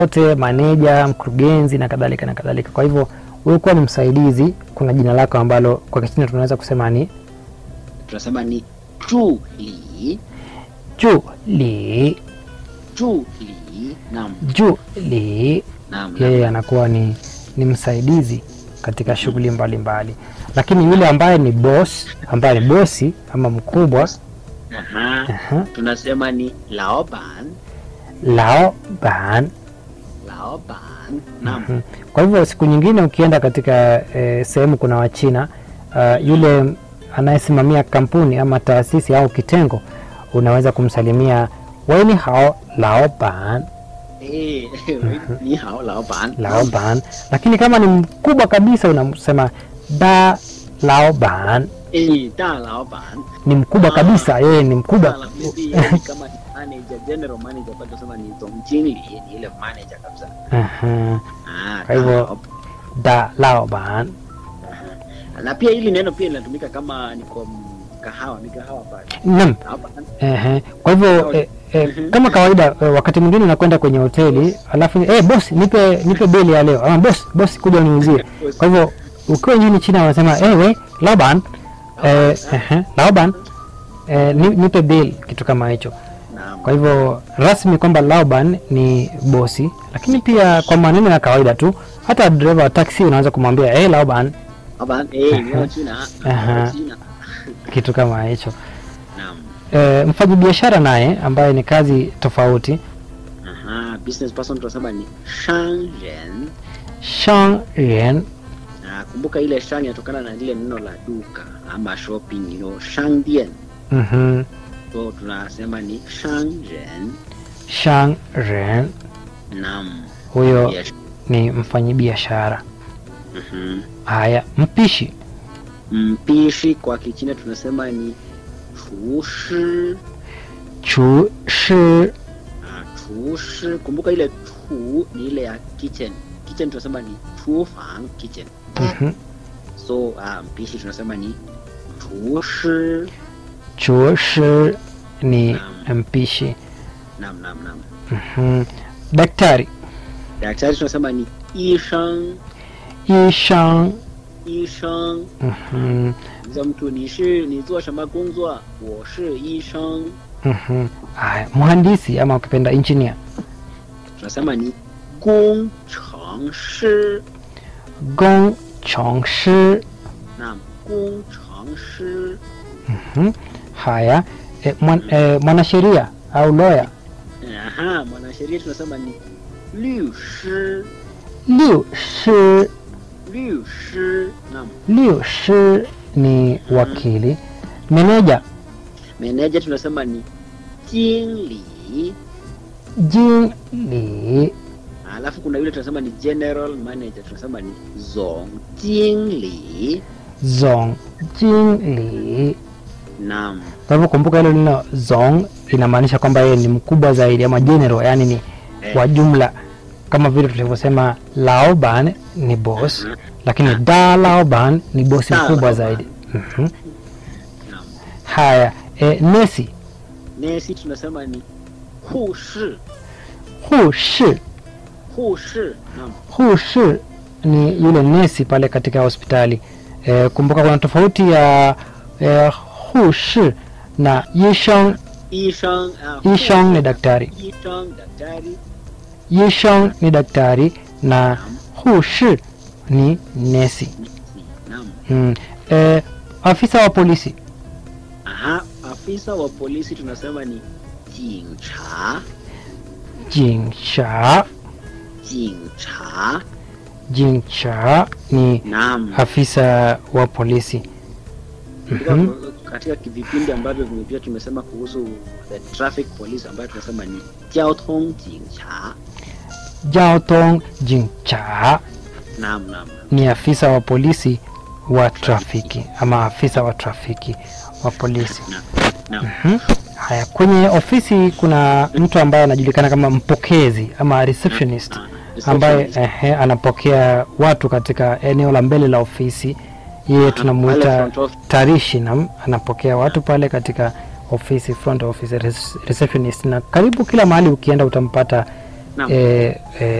wote, maneja, mkurugenzi na kadhalika na kadhalika. Kwa hivyo wewe kuwa ni msaidizi, kuna jina lako ambalo kwa Kichina tunaweza kusema ni tunasema ni zhu li ju li zhu li naam ju li. naam Yeye naam. anakuwa ni, ni msaidizi katika shughuli mbalimbali, lakini yule ambaye ni boss, ambaye ni bosi ama mkubwa Aha. aha, tunasema ni laoban lao ban laoban naam Mhm. Kwa hivyo siku nyingine ukienda katika eh, sehemu kuna Wachina uh, yule anayesimamia kampuni ama taasisi au kitengo, unaweza kumsalimia weni hao laoban Eh, ni hao laoban laoban, lakini kama ni mkubwa kabisa unamsema da laoban, eh da laoban ni mkubwa kabisa, yeye ni mkubwa. Da la- maybe yeye ni kama ni manager general manager kwa tunasema ni zongjinli ni ile manager kabisa Aha, ah Kwa hivyo- da laoban. da laoban. na pia hili neno pia linatumika kama ni kwa mkahawa mikahawa pale Naam. laoban Ehe. Kwa hivyo eh, eh, kama kawaida eh, wakati mwingine unakwenda kwenye hoteli alafu eh, boss nipe nipe bili ya leo ama boss boss kuja uniuzie. Kwa hivyo ukiwa nchini China wanasema eh, we Laoban eh, ehe, Laoban eh, ni- nipe bill kitu kama hicho. naam Kwa hivyo rasmi kwamba Laoban ni bosi, lakini pia kwa maneno ya kawaida tu hata dereva wa taxi unaweza kumwambia eh, Laoban laoban eh ni wa China Aha. wa China kitu kama hicho. naam Eh, mfanyabiashara naye ambaye ni kazi tofauti aha business person tunasema ni shangren Shang Ren na kumbuka ile shang inatokana na lile neno la duka ama shopping you know shangdian mhm so tunasema ni shangren Shang Ren naam huyo Yes. ni mfanyabiashara. Mhm. Haya, mpishi mpishi kwa kichina tunasema ni chushi chu shi Ah, chushi kumbuka ile chu ni ile ya kitchen kitchen tunasema ni chufang kitchen mhm so uh, mpishi tunasema ni chushi chu shi ni Naam. mpishi. nam nam nam Mhm. Daktari daktari tunasema ni ishang ishang ishang mhm za mtu ni shi ni zuo shama gongzuo wo shi ishang mhm haya, mhandisi ama ukipenda engineer tunasema ni gong chang shi gong chong shi nam gong chang shi mhm haya eh, mwan, eh, mwanasheria au lawyer aha mwanasheria tunasema ni liu shi liu shi liu shi nam liu shi ni wakili meneja meneja tunasema ni jingli jing li alafu kuna yule tunasema ni general manager tunasema ni zong jingli zong jing li nam kwa hivyo kumbuka hilo neno zong linamaanisha kwamba yeye ni mkubwa zaidi ama general yani ni Eh. wa jumla kama vile tulivyosema laoban ni boss Mhm. lakini da laoban ni bosi Da mkubwa Laoban. zaidi Mhm. nam haya e, nesi nesi tunasema ni hu shi hu shi hu shi nam hu shi ni yule nesi pale katika hospitali e, kumbuka kuna tofauti ya e, hu shi na yishong ishang uh, yishong ni daktari ishang daktari yishong ni daktari na hu shi ni nesi nam mm. e, afisa wa polisi aha afisa wa polisi tunasema ni jingcha jingsha jingcha jingsha ni nam afisa wa polisi Katika- Mhm. katika vipindi ambavyo vimepia tumesema kuhusu the traffic police ambayo tunasema ni jiaotong jingcha jaotong jingsha nam nam nam. ni afisa wa polisi wa trafiki ama afisa wa trafiki wa polisi nam nam Mhm. haya kwenye ofisi kuna mtu ambaye anajulikana kama mpokezi ama receptionist Ah, ambaye receptionist. ehe, anapokea watu katika eneo la mbele la ofisi yeye Aha, tunamuita pale front office. tarishi na anapokea watu pale katika ofisi front office res- receptionist na karibu kila mahali ukienda utampata Naam. eh, eh,